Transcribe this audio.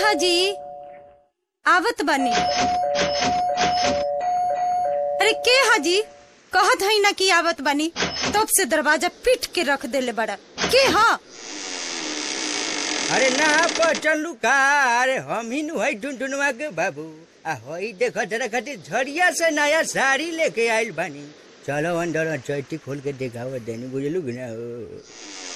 हाजी आवत बानी अरे के हाजी कहत हई ना कि आवत बानी तब से दरवाजा पीट के रख देले बड़ा के हा अरे ना पचलू का अरे हम ही नु है टुनटुनवा के बाबू आ होई देखो जरा खातिर झड़िया से नया साड़ी लेके आइल बानी चलो अंदर चैती खोल के देखाओ देनी बुझलू कि ना हो